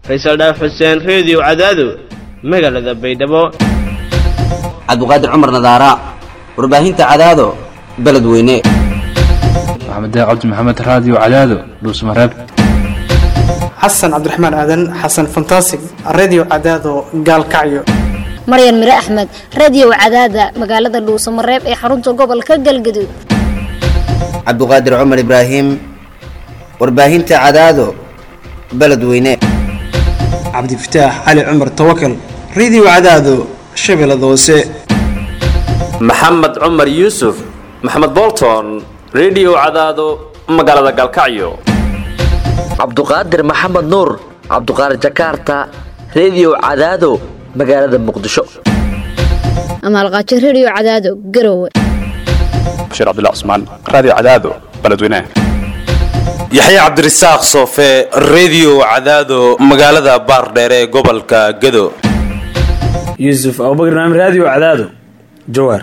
faysal dhaaf xuseen reediyo cadaado magaalada baydhabo cabdiqaadir cumar nadaara warbaahinta cadaado beledweyne maxamed cabdi maxamed raadiyo cadaado dhuusmareeb xasan cabdiraxmaan aadan xasan fantasig redio cadaado gaalkacyo maryan mire axmed radiyow cadaada magaalada dhuusamareeb ee xarunta gobolka galgaduud cabdiqaadir cumar ibraahim warbaahinta cadaado beledweyne cabdifataax cali cumar tawakal redio cadaado shabeellada hoose maxamed cumar yuusuf maxamed bolton redio cadaado magaalada galkacyo cabduqaadir maxamed nuur cabduqaadir jakarta redio cadaado magaalada muqdisho amaalqaajo rediyo cadaado garowe bashiir cabdilla cusmaan raadiyo cadaado beledweynaha yaxya cabdirasaaq soofe redio cadaado magaalada baardheere ee gobolka gado yuusuf abubakr naam raadiyo cadaado jawaar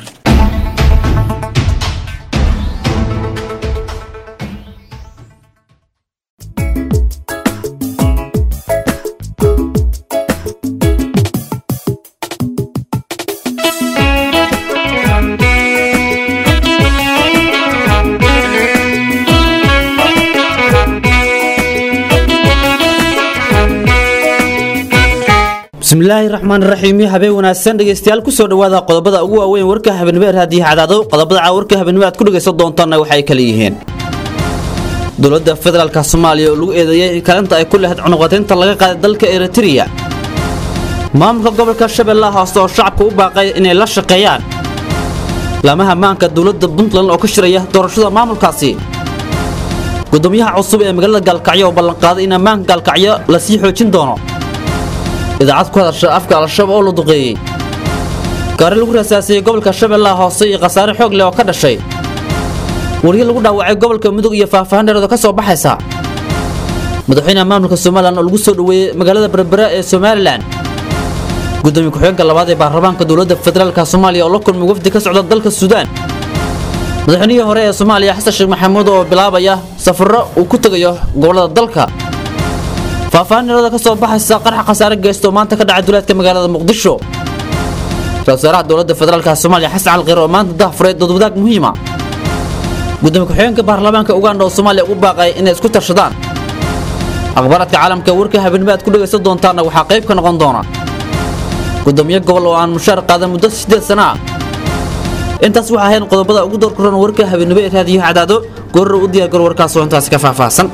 bismillaahi raxmaan raxiimi habeen wanaagsan dhegeystayaal kusoo dhawaada qodobada ugu waaweyn warka habeenimo raadiyo cadaado qodobada caa warka habeenimo aad ku dhegaysan doontaanna waxay kala yihiin dowladda federaalka soomaaliya oo lagu eedeeyey kaalinta ay ku lahayd cunuqateynta laga qaaday dalka eritreya maamulka gobolka shabeellaha hoose oo shacabka u baaqay inay la shaqeeyaan laamaha maanka dowladda puntland oo ka shiraya doorashada maamulkaasi gudoomiyaha cusub ee magaalada gaalkacyo oo ballanqaaday in ammaanka gaalkacyo lasii xoojin doono idaacad ku hadasha afka al-shabaab oo la duqeeyey gaari lagu rasaasiyey gobolka shabeellaha hoose iyo khasaare xoog leh oo ka dhashay wariye lagu dhaawacay gobolka mudug iyo faahfaahin dheerood ka soo baxaysa madaxweynaha maamulka somalilan oo lagu soo dhoweeyey magaalada berbera ee somalilan gudoomiye ku-xigeenka labaad ee baarlamaanka dowladda federaalka soomaaliya oo la kulmay wafdi ka socda dalka suudaan madaxweynihii hore ee soomaaliya xasan sheekh maxamuud oo bilaabaya safarro uu ku tegayo gobollada dalka faahfaahin dheerooda ka soo baxaysa qarxa khasaare geysto maanta ka dhacay duleedka magaalada muqdisho ra-isul wasaaraha dowladda federaalka soomaaliya xasan calqir oo maanta dahfuray doodwadaag muhiima gudoomiye ku-xigeenka baarlamaanka uganda oo soomaaliya ugu baaqay inay isku tarshadaan akhbaaraadka caalamka warka habeenimo aad ku dhegaysan doontaanna waxaa qayb ka noqon doona gudoomiye gobol oo aan mushaar qaadan muddo siddeed sana ah intaas waxaa ahayn qodobada ugu doorkuran warka habeenimo ee raadiyo cadaado goorro u diyaargaro warkaas oo intaasi ka faahfaahsan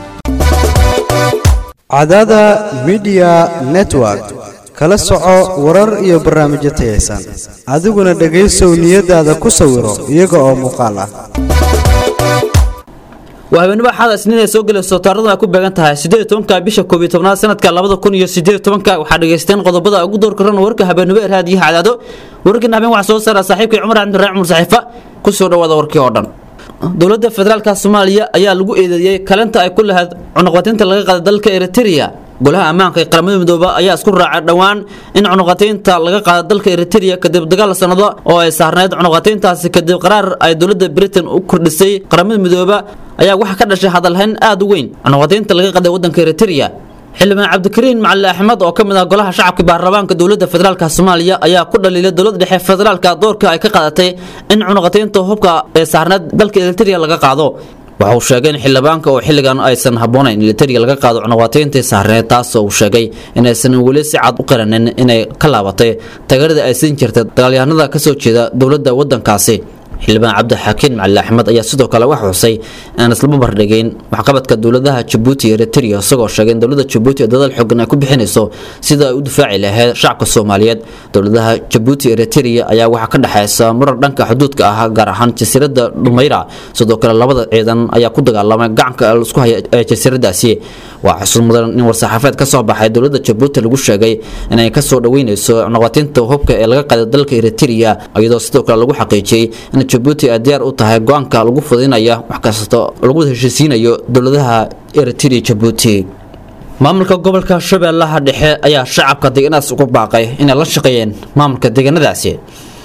cadaada midiya network kala soco warar iyo barnaamijyo tayaysan adiguna dhegaysow niyadaada ku sawiro iyaga oo muuqaal ah waa habeenimo axada isniin ay soo gelayso taarikhdan ay ku beegan tahay siddeed tobanka bisha koob iyo tobnaad sanadka labada kun iyo siddeed tobanka waxaa dhegaysteen qodobada ugu door karan warka habeenimo ee raadiyaha cadaado wararkiina habeen waxaa soo saara saaxiibkay cumar axmed raac cumar saxiifa ku soo dhawaada warkii oo dhan dowladda federaalka soomaaliya ayaa lagu eedeeyey kalinta ay ku lahayd cunuqateynta laga qaaday dalka eritreya golaha ammaanka ee qaramada midooba ayaa isku raacay dhowaan in cunuqateynta laga qaada dalka eritreya kadib dagaal sanado oo ay saarneyd cunuqateyntaasi kadib qaraar ay dowladda britain u kordhisay qaramada midooba ayaa waxaa ka dhashay hadalhayn aad u weyn cunuqateynta laga qaaday waddanka eritreya xildhibaan cabdikariin macali axmed oo ka mid ah golaha shacabka baarlamaanka dowladda federaalka soomaaliya ayaa ku dhaliilay dowladda dhexe federaalka doorka ay ka qaadatay in cunuqateynta hubka ee saarneed dalka eritreya laga qaado waxa uu sheegay in xildhibaanka oo xilligan aysan habboonayn eritreya laga qaado cunuqateyntii saarneed taasoo uu sheegay inaysan weli si cad u qiranin inay ka laabatay tagarida ay siin jirtay dagaalyahanada ka soo jeeda dowladda waddankaasi xildhibaan cabdixakiin macali axmed ayaa sidoo kale wax xusay aan islama bardhigayn waxqabadka dowladaha jabuuti iyo eritrea isagoo sheegay in dowladda jabuuti ee dadaal xoogan ay ku bixinayso sida ay u difaaci lahayd shacabka soomaaliyeed dowladaha jabuuti iyo eritrea ayaa waxaa ka dhexaysa murar dhanka xuduudka ah gaar ahaan jasiiradda dhumayra sidoo kale labada ciidan ayaa ku dagaalamay gacanka isku haya ee jasiiradaasi waa xusul mudan in war-saxaafeed ka soo baxay dowladda jabuuti lagu sheegay inay kasoo dhaweyneyso noqotinta hubka ee laga qaaday dalka eritrea iyadoo sidoo kale lagu xaqiijiyey in jabuuti ay diyaar u tahay go-aanka lagu fudinaya wax kasta lagu heshiisiinayo dowladaha eritrea jabuuti maamulka gobolka shabeellaha dhexe ayaa shacabka deegaanadaas ugu baaqay inay la shaqeeyeen maamulka deegaanadaasi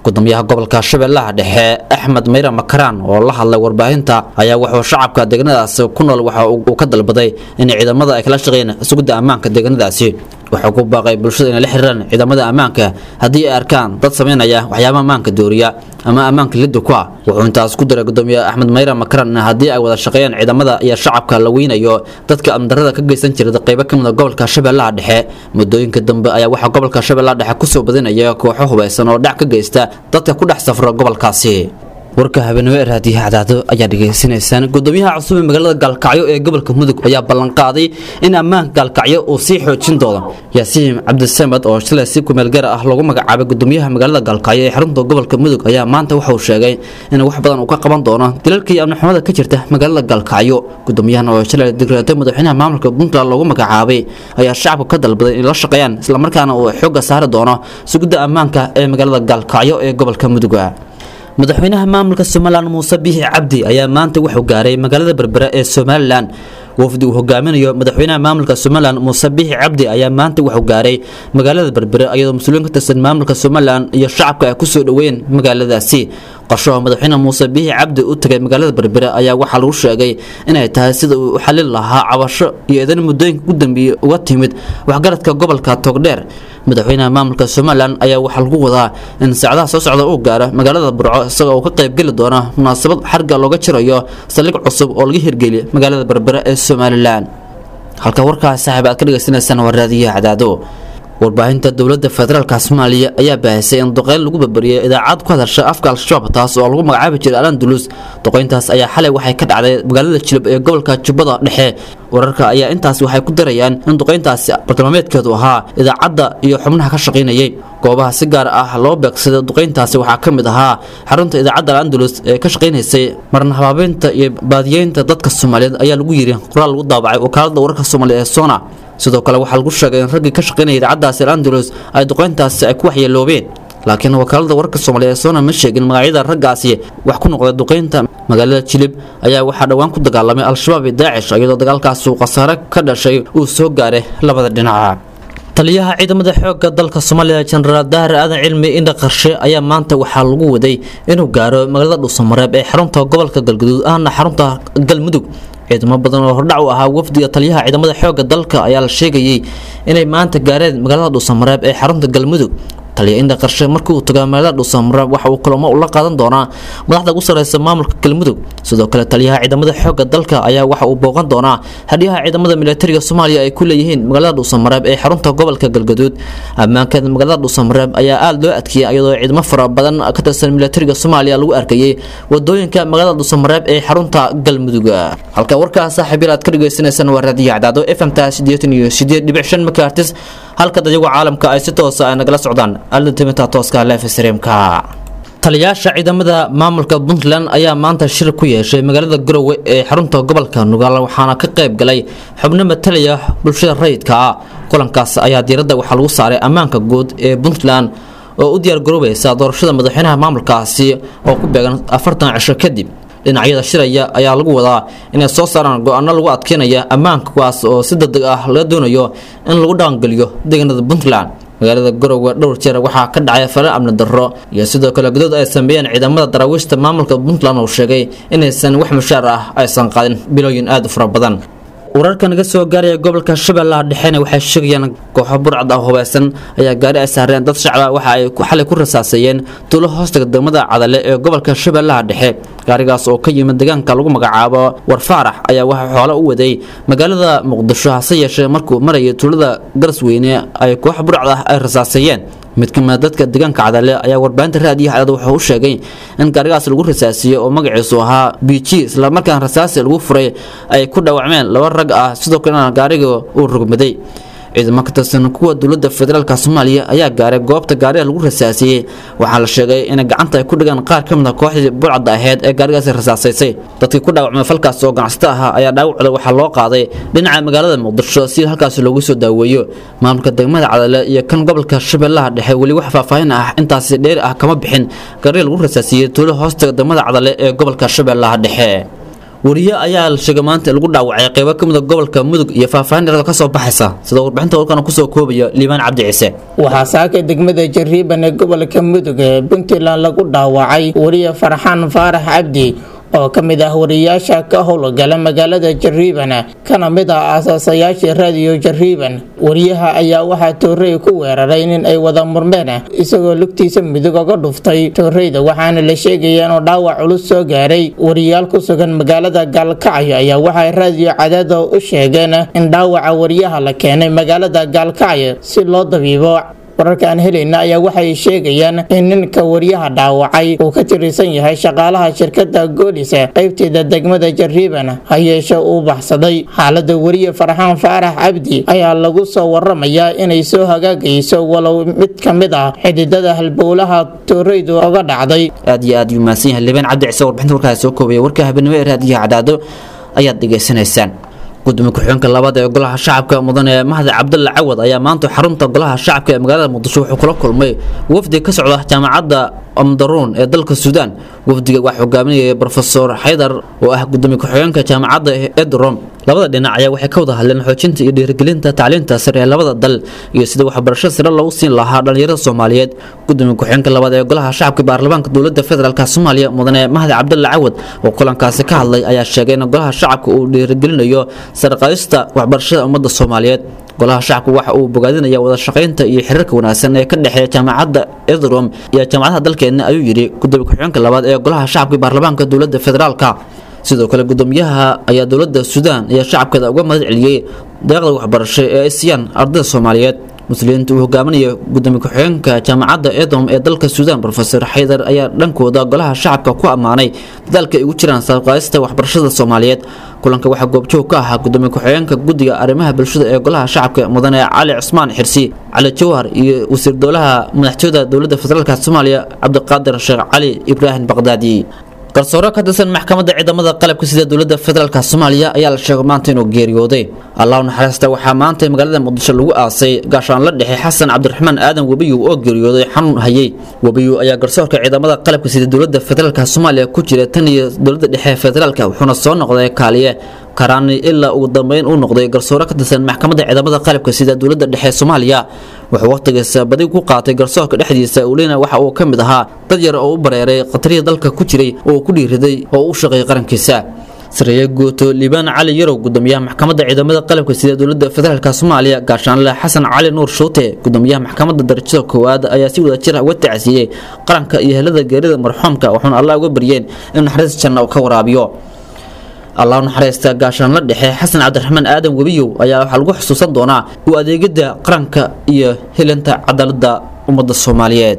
gudoomiyaha gobolka shabeellaha dhexe axmed mayra makaraan oo la hadlay warbaahinta ayaa wuxuu shacabka deegaanadaasi ku nool waxa uu ka dalbaday in ciidamada ay kala shaqeeyaan sugidda ammaanka deegaanadaasi wuxuu ku baaqay bulshada inay la xiriiraan ciidamada ammaanka haddii ay arkaan dad samaynaya waxyaaba ammaanka dooriya ama ammaanka lidda ku ah wuxuu intaas ku diray gudoomiye axmed mayra makaran in haddii ay wada shaqeeyaan ciidamada iyo shacabka la weynayo dadka amdarada ka geysan jira qaybo ka mid a gobolka shabeellaha dhexe muddooyinka dambe ayaa waxaa gobolka shabeellaha dhexe kusoo badinaya kooxo hubaysan oo dhac ka geysta dadka ku dhex safra gobolkaasi warka habeenimo ee raadiyaha cadaado ayaa dhegaysanaysaan gudoomiyaha cusub ee magaalada gaalkacyo ee gobolka mudug ayaa ballanqaaday in ammaanka gaalkacyo uu sii xoojin doono yaasiin cabdisamed oo shalay si kumeelgaar ah lagu magacaabay gudoomiyaha magaalada gaalkacyo ee xarunta gobolka mudug ayaa maanta waxa uu sheegay in wax badan uu ka qaban doono dilalkii amnixumada ka jirta magaalada gaalkacyo gudoomiyahan oo shalay digreetay madaxweynaha maamulka puntland loogu magacaabay ayaa shacabka ka dalbaday inay la shaqeeyaan islamarkaana uu xoogga saari doono sugidda ammaanka ee magaalada gaalkacyo ee gobolka mudug madaxweynaha maamulka somalilan muuse biixi cabdi ayaa maanta wuxuu gaaray magaalada berbera ee somalilan wafdi uu hogaaminayo madaxweynaha maamulka somalilan muuse biixi cabdi ayaa maanta wuxuu gaaray magaalada berbera iyadoo mas-uuliyiin ka tirsan maamulka somalilan iyo shacabka ay kusoo dhoweeyeen magaaladaasi qorshaha madaxweyne muuse biixi cabdi u tagay magaalada berbera ayaa waxaa lagu sheegay inay tahay sida uu u xalin lahaa cabasho iyo eedan muddooyinka ugu dambeeyey uga timid waxgaradka gobolka togdheer madaxweynaha maamulka somalilan ayaa waxaa lagu wadaa in saacadaha soo socda uu gaaro magaalada burco isagoo uu ka qaybgeli doono munaasabad xarga looga jirayo saldhig cusub oo laga hirgeliya magaalada berbera ee somalilan halka warkaas saaxiib aad ka dhagaysanaysaan waa raadiyaha cadaado warbaahinta dowladda federaalka soomaaliya ayaa baahisay in duqeyn lagu barbariyay idaacad ku hadasha afka al-shabaab taas oo lagu magacaabi jiray alandulus duqeyntaas ayaa xalay waxay ka dhacday magaalada jilib ee gobolka jubbada dhexe wararka ayaa intaas waxay ku darayaan in duqeyntaasi bartilmaameedkeedu ahaa idaacadda iyo xubnaha ka shaqaynayay goobaha si gaar ah loo beegsaday duqeyntaasi waxaa ka mid ahaa xarunta idaacadda al-andalus ee ka shaqaynaysay marna habaabeynta iyo baadiyeynta dadka soomaaliyeed ayaa lagu yiri qoraal lagu daabacay wakaalada wararka soomaaliya ee sona sidoo kale waxaa lagu sheegay in raggii ka shaqaynaya idaacaddaasi al-andalus ay duqeyntaasi ay ku waxyeeloobeen laakiin wakaalada wararka soomaaliya ee sona ma sheegin magacyada raggaasi wax ku noqday duqeynta magaalada jilib ayaa waxaa dhowaan ku dagaalamay al-shabaab iyo daacish iyadoo dagaalkaasi uu khasaare ka dhashay uu soo gaaray labada dhinaca taliyaha ciidamada xoogga dalka soomaaliya jenaraal dahar aadan cilmi indha qarshe ayaa maanta waxaa lagu waday inuu gaaro magaalada dhuusamareeb ee xarunta gobolka galguduud ahna xarunta galmudug ciidamo badan oo hordhac u ahaa wafdiga taliyaha ciidamada xoogga dalka ayaa la sheegayay inay maanta gaareen magaalada dhuusamareeb ee xarunta galmudug taliya indha qarshe markii uu tagaa magaalada dhuusamareeb waxa uu kulamo ula qaadan doonaa madaxda ugu sareysa maamulka galmudug sidoo kale taliyaha ciidamada xoogga dalka ayaa waxa uu booqan doonaa hadhiyaha ciidamada militariga soomaaliya ay ku leeyihiin magaalada dhuusamareeb ee xarunta gobolka galgaduud ammaankeeda magaalada dhuusamareeb ayaa aada loo adkeeyay iyadoo ciidamo fara badan ka tirsan militariga soomaaliya lagu arkayay wadooyinka magaalada dhuusamareeb ee xarunta galmudug halka warkaas saaxiib yar aad ka dhagaysanaysaan waa raadiyo cadaado fmta sideetan iyo sideed dhibic shan megahertis halka dayagu caalamka ay si toosa ay nagala socdaan altimita tooska leef streamka taliyaasha ciidamada maamulka puntland ayaa maanta shir ku yeeshay magaalada garowe ee xarunta gobolka nugaal waxaana ka qayb galay xubno matalaya bulshada rayidka ah kulankaas ayaa diiradda waxaa lagu saaray ammaanka guud ee puntland oo u diyaargaroobaysa doorashada madaxweynaha maamulkaasi oo ku beegan afartan cisho kadib dhinacyada shiraya ayaa lagu wadaa inay soo saaraan go-aano lagu adkeynaya ammaanka kuwaas oo si degdeg ah laga doonayo in lagu dhaqangeliyo deegaanada puntland magaalada garowe dhowr jeer waxaa ka dhacay falal amni darro iyo sidoo kale gudood ay sameeyeen ciidamada daraawiishta maamulka puntland oo sheegay inaysan wax mushaar ah aysan qaadin bilooyin aada u fara badan wararka naga soo gaaraya gobolka shabeellaha dhexena waxay sheegayaan kooxo burcad ah hubeysan ayaa gaari ay saareen dad shacba waxa ay xalay ku rasaaseeyeen tuulo hoostaga degmada cadale ee gobolka shabeellaha dhexe gaarigaas oo ka yimid deegaanka lagu magacaabo warfaarax ayaa waxaa xoolo u waday magaalada muqdisho hase yeeshee markuu marayay tuulada garasweyne ay koox burcad ah ay rasaaseeyeen mid kamida dadka deegaanka cadale ayaa warbaahinta raadiyaha cadad wuxuu u sheegay in gaarigaas lagu rasaasiyey oo magaciisu ahaa b g islamarkaan rasaasi lagu furay ay ku dhaawacmeen laba rag ah sidoo kalena gaariga uu rogmaday ciidamo ka tirsan kuwa dowladda federaalk soomaaliya ayaa gaaray goobta gaariga lagu rasaasiyey waxaa la sheegay in gacanta ay ku dhigaan qaar ka mid a kooxdii burcadda aheyd ee gaarigaasi rasaasaysay dadkii ku dhaawacmay falkaas oo ganacsato ahaa ayaa dhaawacda waxaa loo qaaday dhinaca magaalada muqdisho si halkaas loogu soo daaweeyo maamulka degmada cadale iyo kan gobolka shabeellaha dhexe weli wax faahfaahin ah intaasi dheeri ah kama bixin gaariga lagu rasaasiyey tuulo hoostaga degmada cadale ee gobolka shabeellaha dhexe wariye ayaa la sheegay maanta in lagu dhaawacay qeybo ka mid a gobolka mudug iyo faahfaahin dheeraad ka soo baxaysa sida warbixinta warkana kusoo koobaya liibaan cabdi ciise waxaa saaka degmada jariiban ee gobolka mudug ee puntland lagu dhaawacay wariye farxaan faarax cabdi oo ka mid ah wariyaasha ka howlgala magaalada jariiban kana mid ah aasaasayaashii raadiyo jariiban wariyaha ayaa waxaa toorey ku weeraray nin ay wada murmeen isagoo lugtiisa midug oga dhuftay tooreyda waxaana la sheegaya inuu dhaawac culus soo gaaray wariyaal ku sugan magaalada gaalkacyo ayaa waxay raadiyo cadaada u sheegeen in dhaawaca wariyaha la keenay magaalada gaalkacyo si loo dabiibo wararka aan helayna ayaa waxay sheegayaan in ninka wariyaha dhaawacay uu ka tirsan yahay shaqaalaha shirkada goolis qaybteeda degmada jariiban ha yeeshe uu baxsaday xaalada wariye farxaan faarax cabdi ayaa lagu soo waramayaa inay soo hagaagayso walow mid ka mid ah xididada halbowlaha tooreydu oga dhacday aad iyo aad yuu mahadsan yahay liibaan cabdi ciise warbixinta warkaas soo koobaya warka habeenimo ee raadiyaha cadaado ayaad dhegaysanaysaan gudoomiye ku-xigeenka labaad ee golaha shacabka mudane mahdi cabdulla cawad ayaa maanta xarunta golaha shacabka ee magaalada muqdisho wuxuu kula kulmay wafdi ka socda jaamacadda omdaruun ee dalka suudaan wafdiga waxaa hogaaminayay brofesor xaydar oo ah gudoomiye ku-xigeenka jaamacadda edrom labada dhinac ayaa waxay ka wada hadleen xoojinta iyo dhiirigelinta tacliinta sare ee labada dal iyo sida waxbarasho sare loogu siin lahaa dhallinyarada soomaaliyeed gudoomiye ku-xigeenka labaad ee golaha shacabka baarlamaanka dowladda federaalk soomaaliya mudane mahdi cabdulla cawad oo kulankaasi ka hadlay ayaa sheegay in golaha shacabka uu dhiirigelinayo sarqaadista waxbarashada ummadda soomaaliyeed golaha shacabku waxa uu bogaadinaya wada shaqaynta iyo xiriirka wanaagsan ee ka dhexeeya jaamacadda edrom iyo jaamacadaha dalkeena ayuu yidhi gudoomiye ku-xigeenka labaad ee golaha shacabka baarlamaanka dowladda federaalka sidoo kale gudoomiyaha ayaa dowladda suudaan iyo shacabkeeda uga mahad celiyey deeqda waxbarasho ee ay siiyaan ardayda soomaaliyeed muslimiinta uu hogaaminaya gudoomiye ku-xigeenka jaamacadda edom ee dalka suudaan brofesor xaydar ayaa dhankooda golaha shacabka ku ammaanay dadaalka ay ugu jiraan saaqaadista waxbarashada soomaaliyeed kulanka waxaa goobjoog ka ahaa gudoomiye ku-xigeenka guddiga arrimaha bulshada ee golaha shacabka mudane cali cusmaan xirsi cali jawhar iyo wasiir dowlaha madaxtooyada dowladda federaalk soomaaliya cabdiqaadir sheekh cali ibraahim baqdaadi garsoore ka tirsan maxkamadda ciidamada qalabka sida dowladda federaalk soomaaliya ayaa la sheegay maanta inuu geeriyooday allahu naxariista waxaa maanta magaalada muqdisho lagu aasay gaashaan la dhexe xasan cabdiraxmaan aadan webiyow oo geeriyooday xanuun hayay webiyow ayaa garsoorka ciidamada qalabka sida dowladda federaalk soomaaliya ku jira tan iyo dowladda dhexe federaalk wuxuuna soo noqday kaaliye karaani ilaa ugu dambeyn uu noqday garsoore ka tirsan maxkamadda ciidamada qalabka sida dowladda dhexe soomaaliya wuxuu wakhtigiisa badi ku qaatay garsoorka dhexdiisa ulina waxa uu ka mid ahaa dad yar oo u bareeray khatarihii dalka ku jiray oo ku dhiiriday oo u shaqeeyay qarankiisa sareeye guuto liibaan cali yarow gudoomiyaha maxkamadda ciidamada qalabka sida dowladda federaalk soomaaliya gaashaanle xasan cali nuur shuute gudoomiyaha maxkamadda darajada koowaad ayaa si wada jir uga tacsiiyey qaranka iyo helada geerida marxuumka wuxuuna allah uga baryeen in naxariis janna uu ka waraabiyo allahu naxariista gaashaan la dhexe xasan cabdiraxmaan aadan webiyow ayaa waxaa lagu xusuusan doonaa u adeegidda qaranka iyo helinta cadaaladda ummadda soomaaliyeed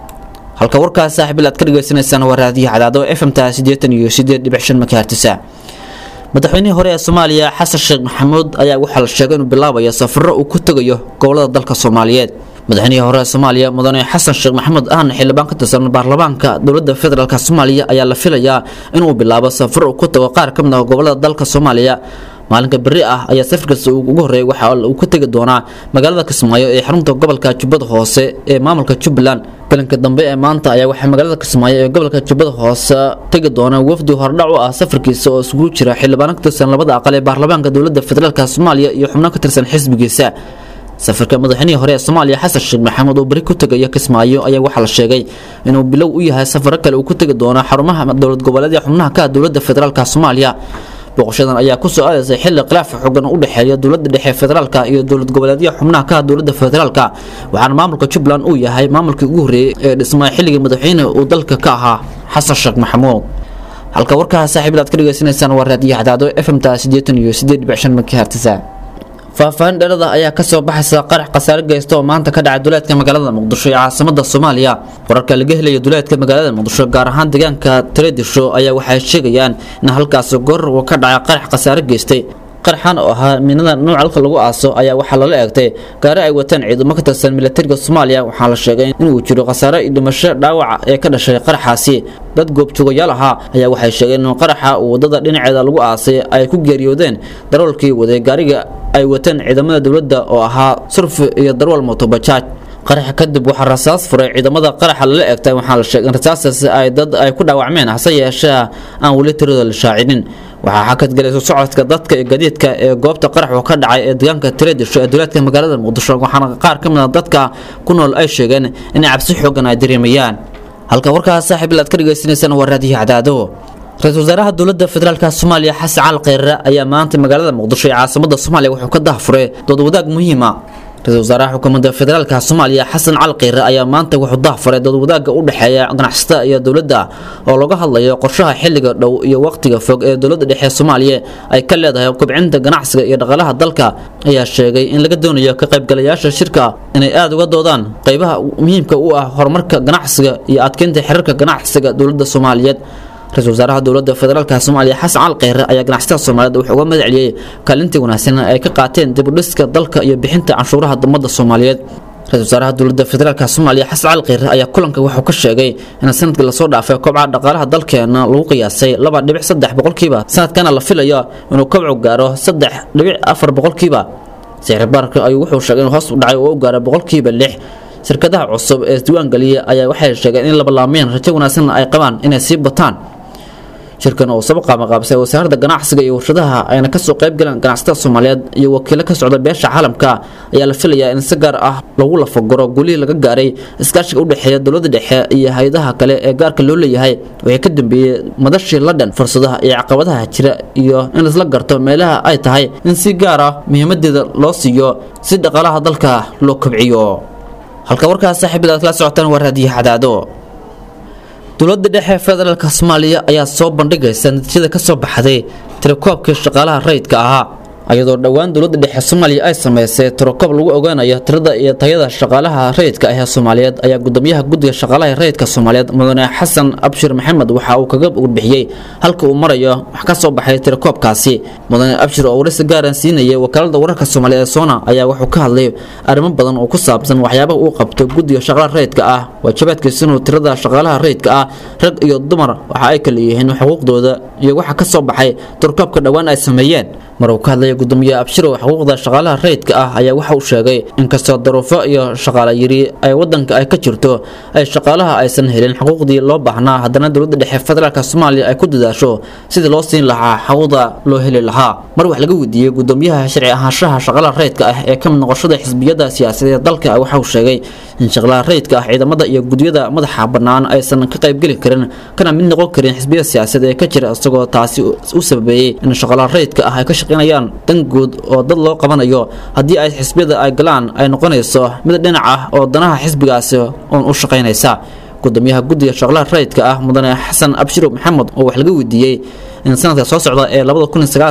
halka warkaas saaxiibil aad ka dhagaysanaysaan waa raadiyaha cadaado f m ta siddeetan iyo siddeed dhibic shan makaartisa madaxweynihii hore ee soomaaliya xasan sheekh maxamuud ayaa waxaa la sheegay inuu bilaabayo safaro uu ku tegayo gobolada dalka soomaaliyeed madaxweynihii hore ee soomaaliya mudane xasan sheekh maxamuud ahna xildhibaan ka tirsan baarlamaanka dowladda federaalk soomaaliya ayaa la filayaa inuu bilaabo safar uu ku tago qaar ka mid ah gobolada dalka soomaaliya maalinka berri ah ayaa safarkaasi ugu horreeyay waxa uu ka tegi doonaa magaalada kismaayo ee xarunta gobolka jubbada hoose ee maamulka jubbaland galanka dambe ee maanta ayaa waxaa magaalada kismaayo ee gobolka jubbada hoose tegi doona wafdi hordhac u ah safarkiisa oo isugu jira xildhibaano ka tirsan labada aqal ee baarlamaanka dowladda federaalk soomaaliya iyo xubno ka tirsan xisbigiisa safarka madaxweynihii hore ee soomaaliya xasan sheekh maxamuud oo beri ku tegaya kismaayo ayaa waxaa la sheegay inuu bilow u yahay safaro kale uu ku tegi doono xarumaha dowlad goboleed ee xubnaha ka ah dowladda federaalk soomaaliya booqashadan ayaa ku soo aadaysay xilli khilaaf xoogan u dhexeeya dowladda dhexe federaalka iyo dowlad goboleedyaha xubnaha ka ah dowladda federaalka waxaana maamulka jubbaland uu yahay maamulkii ugu horreeyey ee dhismay xilligii madaxweyne uu dalka ka ahaa xasan sheekh maxamuud halka warkaha saaxiibil aad ka dhegaysanaysaan waa raadiyo cadaado f m ta siddeetan iyo siddeed dhibic shan makahartisa faahfaahin dhalada ayaa ka soo baxaysa qarax khasaare geysta oo maanta ka dhacay duleedka magaalada muqdisho ee caasimada soomaaliya wararka laga helaya duleedka magaalada muqdisho gaar ahaan deegaanka tareedisho ayaa waxay sheegayaan in halkaasi goor uu ka dhacay qarax khasaare geystay qaraxan oo ahaa miinada nooc halka lagu aaso ayaa waxaa lala eegtay gaari ay wataan ciidamo ka tirsan militariga soomaaliya waxaa la sheegay inuu jiro khasaare iyo dhimasho dhaawaca ee ka dhashay qaraxaasi dad goobjoogayaal ahaa ayaa waxay sheegeen in qaraxa uu wadada dhinaceeda lagu aasay ay ku geeriyoodeen daroolkii waday gaariga ay wateen ciidamada dowladda oo ahaa surf iyo darwal motobajaaj qaraxa kadib waxaa rasaas furay ciidamada qaraxa lala eegtay waxaa la sheegay in rasaastaasi ay dad ay ku dhaawacmeen hase yeeshee aan weli tiradooda la shaacinin waxaa xakad galay isu socodka dadka iyo gadiidka ee goobta qaraxu ka dhacay ee deegaanka tiradisho ee duleedka magaalada muqdisho waxaana qaar ka mid a dadka ku nool ay sheegeen in cabsi xoogan ay dareemayaan halka warkaas saaxiib ilaad ka dhagaysanaysaan waa raadiyo cadaado ra-iisul wasaaraha dowladda federaalka soomaaliya xasan cali kheyre ayaa maanta magaalada muqdisho ee caasimada soomaaliya wuxuu ka dahfuray dood wadaag muhiima ra-iisul wasaaraha xukuumadda federaalka soomaaliya xasan cali kheyre ayaa maanta wuxuu dahfuray dood wadaagga u dhexeeya ganacsatada iyo dowladda oo laga hadlayo qorshaha xilliga dhow iyo waqtiga fog ee dowladda dhexe soomaaliya ay ka leedahay kobcinta ganacsiga iyo dhaqaalaha dalka ayaa sheegay in laga doonayo ka qaybgalayaasha shirka inay aada uga doodaan qeybaha muhiimka u ah horumarka ganacsiga iyo adkeynta xiriirka ganacsiga dowladda soomaaliyeed ra-isul wasaaraha dowladda federaalka soomaaliya xasan cali kheyre ayaa ganacsatada soomaaliyeed wuxuu uga mahad celiyey kaalintii wanaagsan ay ka qaateen dib u dhiska dalka iyo bixinta canshuuraha ummadda soomaaliyeed ra-isul wasaaraha dowladda federaalka soomaaliya xasan cali kheyre ayaa kulanka wuxuu ka sheegay in sanadkii lasoo dhaafay kobca dhaqaalaha dalkeena lagu qiyaasay laba dhibic saddex boqolkiiba sanadkana la filayo inuu kobcu gaaro saddex dhibic afar boqolkiiba sicir baarka ayuu wuxuu sheegay inuu hoos u dhacay oo u gaaray boqolkiiba lix shirkadaha cusub ee isdiiwaangeliya ayaa waxay sheegeen in labalaameen rajo wanaagsan ay qabaan inay sii bataan shirkan oo saba qaamaqaabsay wasaaradda ganacsiga iyo warshadaha ayna kasoo qayb galeen ganacsatada soomaaliyeed iyo wakiilo ka socda beesha caalamka ayaa la filayaa in si gaar ah lagu lafaguro gulihii laga gaaray iskaashiga u dhexeeya dowladda dhexe iyo hay-adaha kale ee gaarka loo leeyahay wixii ka dambeeyey madashii london fursadaha iyo caqabadaha jira iyo in isla garto meelaha ay tahay in si gaar ah muhiimadeeda loo siiyo si dhaqaalaha dalka loo kobciyo halka warkaas saaxiibada aad kala socotaan waa raadiyo cadaado dowladda dhexe federaalka soomaaliya ayaa soo bandhigaysa natiijada ka soo baxday tirakoobkii shaqaalaha rayidka ahaa iyadoo dhowaan dowladda dhexe soomaaliya ay sameysay tirokoob lagu ogaanayo tirada iyo tayada shaqaalaha rayidka ah ee soomaaliyeed ayaa gudoomiyaha guddiga shaqaalaha rayidka soomaaliyeed mudane xasan abshir maxamed waxa uu kaga warbixiyey halka uu marayo wax ka soo baxay tirakoobkaasi mudane abshir oo waraysi gaaran siinayay wakaalada wararka soomaaliya ee soona ayaa wuxuu ka hadlay arrimo badan oo ku saabsan waxyaabaha uu qabto guddiga shaqaalaha rayidka ah waajibaadkiisa inuu tirada shaqaalaha rayidka ah rag iyo dumar waxa ay kala yihiin xuquuqdooda iyo waxa ka soo baxay tirakoobka dhowaan ay sameeyeen mar uu ka hadlaya gudoomiye abshirow xuquuqda shaqaalaha rayidka ah ayaa waxa uu sheegay inkastoo daruufo iyo shaqaale yiri ay wadanka ay ka jirto ay shaqaalaha aysan helin xuquuqdii loo baahnaa haddana dowladda dhexe federaalka soomaaliya ay ku dadaasho sidii loo siin lahaa xuquuqda loo heli lahaa mar wax laga weydiiyey gudoomiyaha sharci ahaanshaha shaqaalaha rayidka ah ee ka mid noqoshada xisbiyada siyaasadeed ee dalka waxa uu sheegay in shaqaalaha rayidka ah ciidamada iyo gudyada madaxa bannaan aysan ka qaybgeli karin kana mid noqon karin xisbiyada siyaasadeed ee ka jira isagoo taasi u sababeeyey in shaqaalaha rayidka ah ay ka shaqeynayaan dan guud oo dad loo qabanayo haddii ay xisbiyada ay galaan ay noqonayso mid dhinac ah oo danaha xisbigaasi uun u shaqaynaysa gudoomiyaha guddiga shaqlaha rayidka ah mudane xasan abshiro maxamed oo wax laga weydiiyey in sanadka soo socda ee la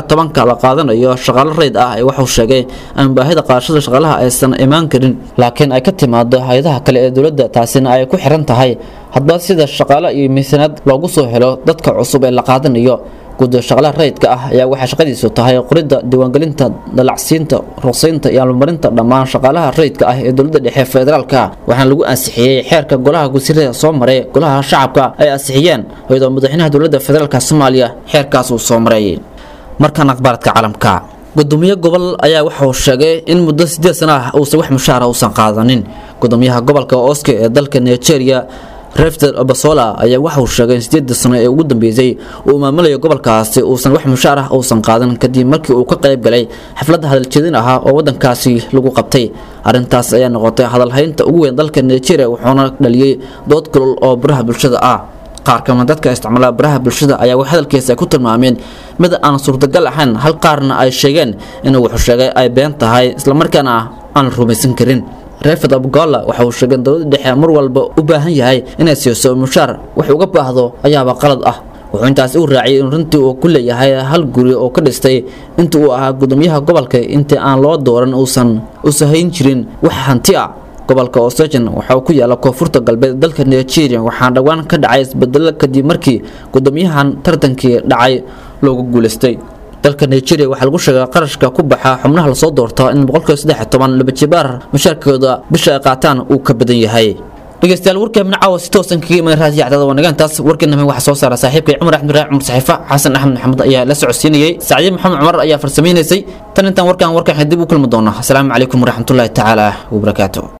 qaadanayo shaqaalo rayid ah waxuu sheegay aan baahida qaadashada shaqaalaha aysan imaan karin laakiin ay ka timaado hay-adaha kale ee dowladda taasina ay ku xiran tahay hadba sida shaqaalo iyo miisaanad loogu soo helo dadka cusub ee la qaadanayo guddiga shaqlaha rayidka ah ayaa waxay shaqadiisu tahay qoridda diiwaangelinta dalacsiinta ruqsaynta iyo almarinta dhammaan shaqaalaha rayidka ah ee dowladda dhexe federaalka waxaana lagu ansixiyey xeerka golaha wasiirada soo maray golaha shacabka ay ansixiyeen iyadoo madaxweynaha dowladda federaalka soomaaliya xeerkaas uu soo maray markan akhbaaradka caalamka gudoomiye gobol ayaa waxa uu sheegay in muddo sideed sana ah uusan wax mushaara uusan qaadanin gudoomiyaha gobolka oske ee dalka nigeria refter obasola ayaa waxa uu sheegay in sideedii sano ee ugu dambeysay uu maamulayo gobolkaasi uusan wax mushaar ah uusan qaadan kadib markii uu ka qayb galay xaflad hadaljeedin ahaa oo wadankaasi lagu qabtay arrintaas ayaa noqotay hadalhaynta ugu weyn dalka nigeria wuxuuna dhaliyey dood kulul oo baraha bulshada ah qaar kamid dadka isticmaala baraha bulshada ayaa wax hadalkiisa ku tilmaameen mid aan suurtagal ahayn hal qaarna ay sheegeen inuu wuxuu sheegay ay been tahay islamarkaana aan la rumaysan karin reefed abgola waxa uu sheegay in dowladda dhexe mar walba u baahan yahay inay siiso mushaar wax uga baahdo ayaaba qalad ah wuxuu intaasi u raaciyay in runtii uu ku leeyahay hal guri oo ka dhistay inta uu ahaa gudoomiyaha gobolka intii aan loo dooran uusan usahayn jirin wax hanti ah gobolka osejan waxa uu ku yaala koonfurta galbeed dalka nigeria waxaana dhowaan ka dhacay isbedelo kadib markii gudoomiyahan tartankii dhacay loogu guuleystay dalka nigeria waxaa lagu sheegay qarashka ku baxa xubnaha lasoo doorto in boqolkiiba saddex toban labajibaar mushaarkooda bisha ay qaataan uu ka badan yahay dhegeystayaal warka minacaawa si toosan kaga iman raadiyo cadaada wanaagaantaas warkeena waxaa soo saara saaxiibkay cumar axmed raac cumar saxiifa xasan axmed maxamed ayaa la socodsiinayay sacdiye maxamed cumar ayaa farsamaynaysay tan intaan warkaan warkaan dib u kulmi doona asalaamu calaykum waraxmatullaahi tacaala wabarakaatu